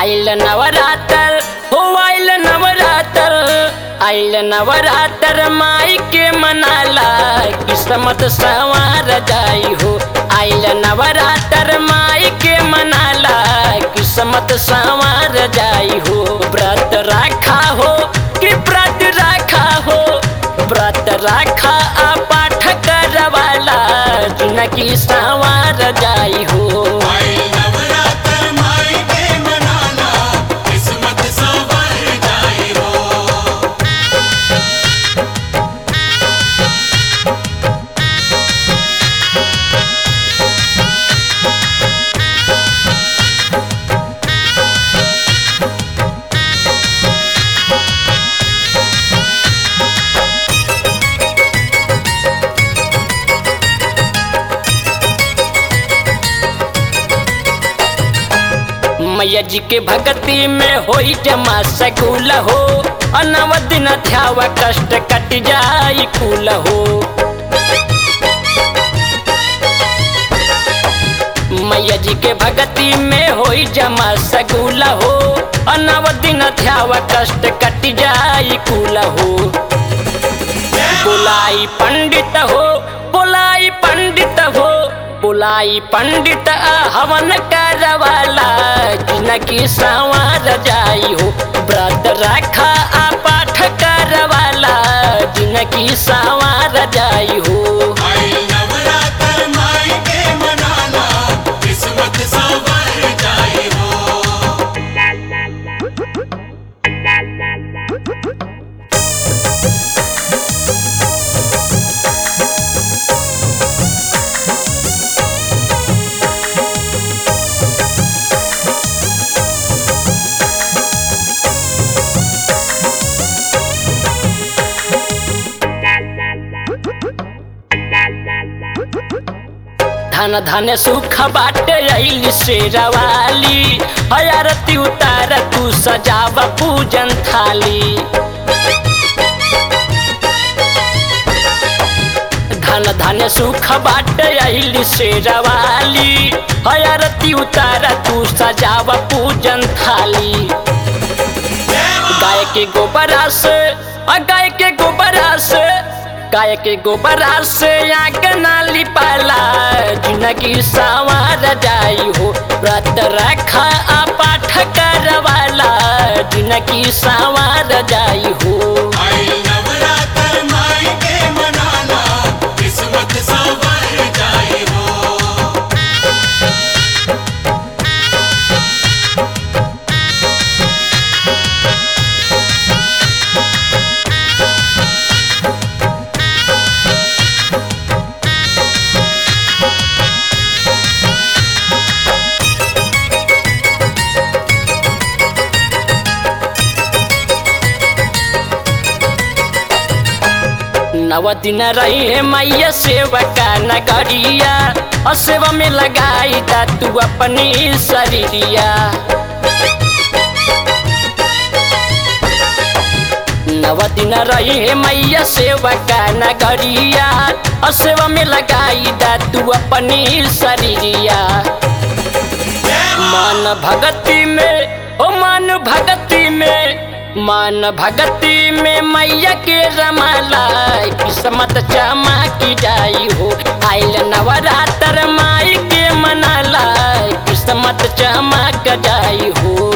आइल नवरात्र हो आइल नवरात्र आइल नवरात्र माई के मनाला किस्मत सवार जाई हो आइल नवरात्र माई के मनाला किस्मत सवार जाई हो व्रत राखा हो कि व्रत राखा हो व्रत राखा आ पाठ करवाला जिनकी सवार जाई हो आइल नवरात्र माई के मनाला किस्मत संवर जाई हो मैया जी के भक्ति में होई जमा सकुल हो अनव दिन ध्याव कष्ट कट जाई कुल हो मैया जी के भक्ति में होई जमा सकुल हो अनव दिन ध्याव कष्ट कट जाई कुल हो बुलाई पंडित हो बुलाई पंडित हो बुलाई पंडित आ हवन करवाला जिनकी संवार जाई हो व्रत रखा आ पाठ करवाला जिनकी संवार जाई हो आइल नवरात्र माई के मनाला किस्मत संवर जाई हो धन धन सुख बाटे अइल शेरवाली हयारती उतार तू सजाव पूजन थाली धन धन सुख बाटे अइल शेरवाली हयारती उतार तू सजाव पूजन थाली गाय के गोबरा से आ गाय के गोबरा से गाय के गोबरा से आग नाली पाला जिनकी सवार जाई हो व्रत रखा आ पाठ करवाला जिनकी सवार जाई हो आइल नवरात्र माई के मनाला किस्मत संवर जाई हो नव दिन रही मैया सेवा का नगरिया और सेवा में लगाई दा तू अपनी शरीरिया नव दिन रही मैया सेवा का नगरिया और सेवा में लगाई दा तू अपनी शरीरिया मन भगति में ओ मन भगति में मन भगति में मैया के रमाला किस्मत चमकी जाई हो आइल नवरात्र माई के मनाला किस्मत चमक जाई हो